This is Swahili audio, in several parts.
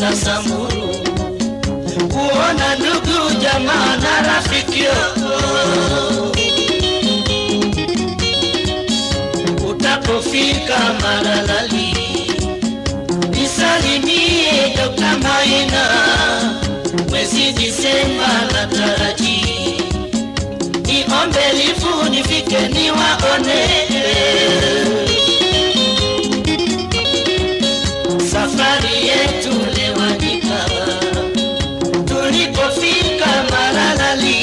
kwenda Samburu kuona ndugu jamaa na rafiki yako. Utapofika Maralali nisalimie Dr. Maina, mwezi Disemba na taraji niombe lifu nifike niwaone safari yetu lewanyika tulipofika Maralali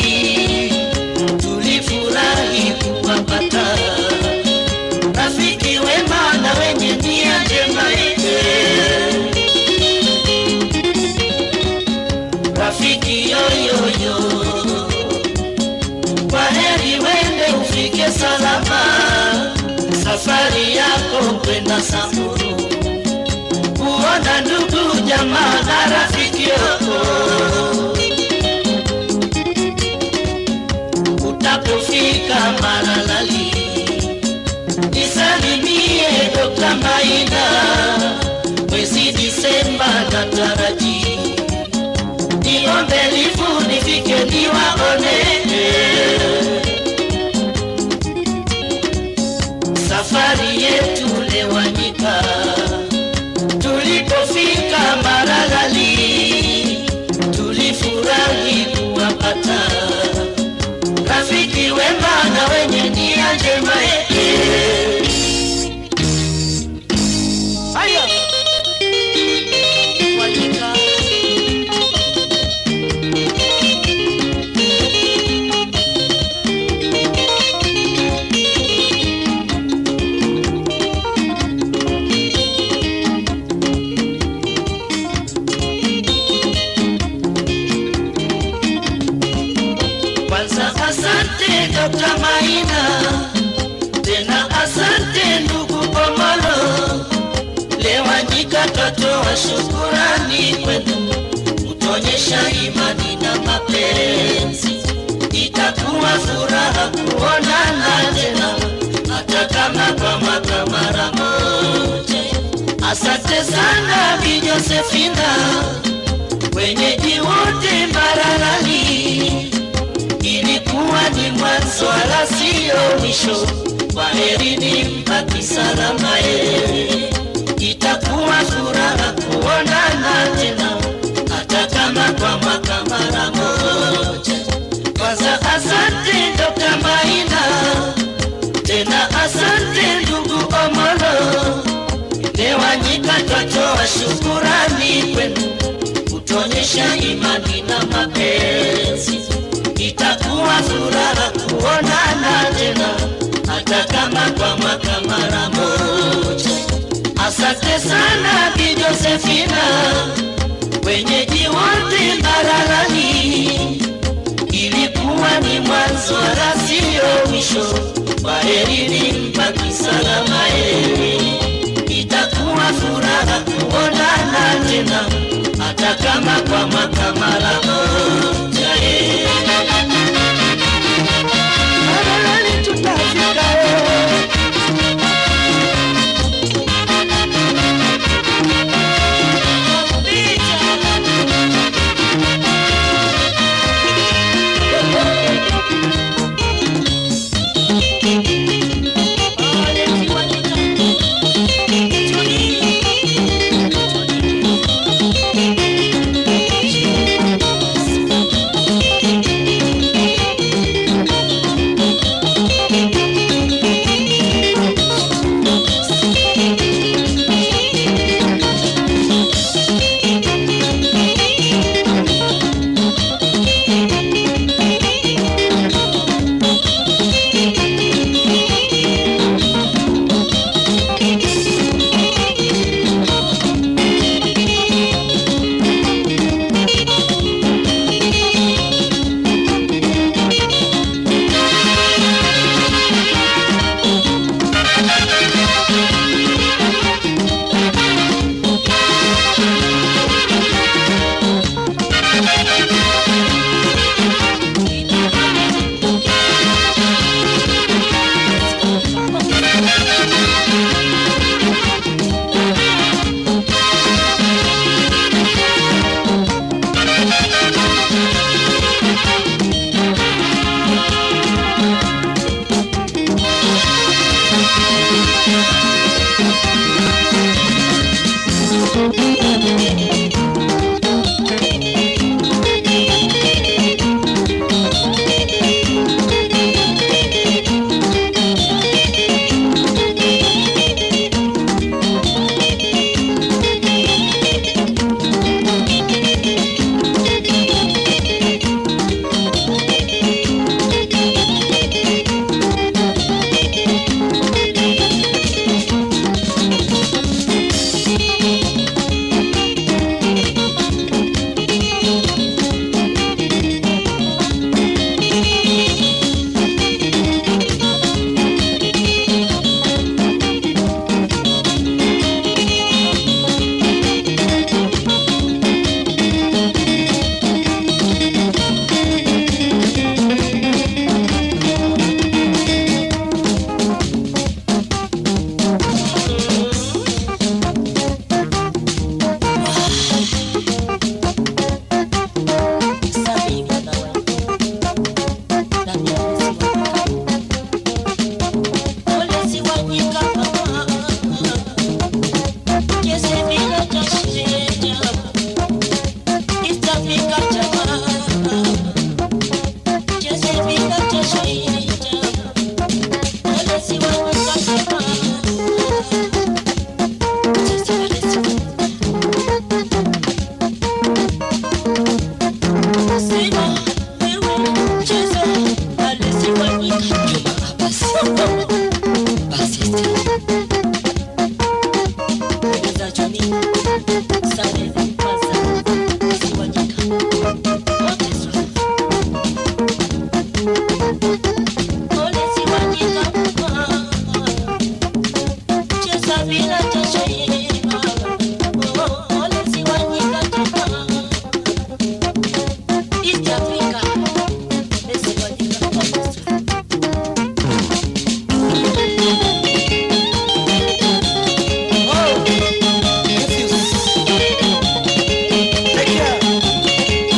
tulifurahi kuwapata rafiki wema na wenye nia njema rafiki yoyoyo kwa heri wende ufike salama safari yako kwenda Samburu kuona ndugu jamaa na rafiki yako. Utapofika Maralali nisalimie Dr. Maina, mwezi Disemba na taraji niombe lifu nifike niwaone safari yetu lewanyika tulipofika Maralali tulifurahi kuwapata rafiki wema na wenye nia njema. Haya, Wanyika. Kwanza asante Dr. Maina, tena asante ndugu Komolo. Lewanyika twatoa shukurani kwenu, kutuonyesha imani na mapenzi. Itakuwa furaha kuonana tena, hata kama kwa mwaka mara moja. Asante sana Bi Josefina, wenyeji wote Maralali ilikuwa ni mwanzo wala sio mwisho. Kwaherini, mbaki salama ye, itakuwa furaha kuonana tena, hata kama kwa mwaka mara moja. Kwanza asante Dr. Maina, tena asante ndugu Omolo, Lewanyika twatoa shukurani kwenu, kutuonyesha imani na mapenzi itakuwa furaha kuonana tena, hata kama kwa mwaka mara moja. Asante sana Bi Josefina, wenyeji wote Maralani, ilikuwa ni mwanzo wala sio mwisho. Kwaherini, mbaki salama ye, itakuwa furaha kuonana tena, hata kama kwa mwaka mara moja ye. Maralani tutafika ye. East Africa, Messi Wanyika. Oh, Matthews. Take care.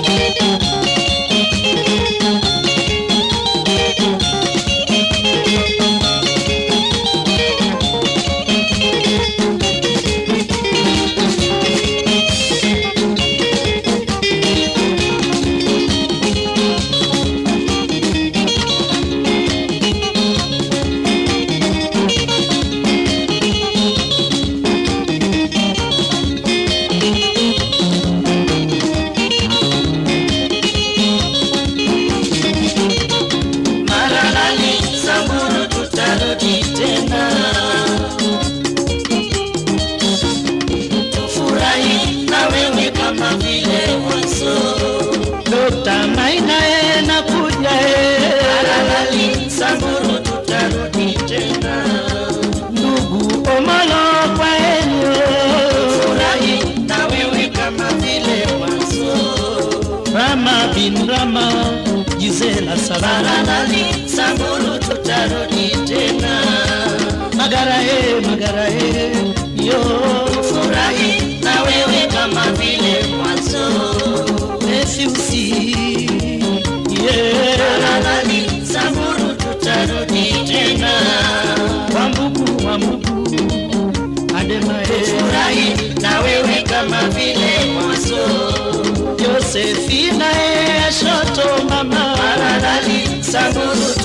Maralani, Samburu tutarudi tena, tufurahi na wewe kama vile mwanzo. Dokta Maina nakuja Maralani, Samburu tutarudi tena, ndugu Omolo kwa enyo, tufurahi na wewe kama vile mwanzo. Rama bin Rama, Gisela Saranali, Samburu tutarudi tena. Magara e, magara e, yo furahi na wewe kama vile mwanzo. Mefiusi, yeah. Saranali, Samburu tutarudi tena. Wambugu, wambugu, Adema e, furahi na wewe kama vile mwanzo. Josefina e shoto mama Maralali Samburu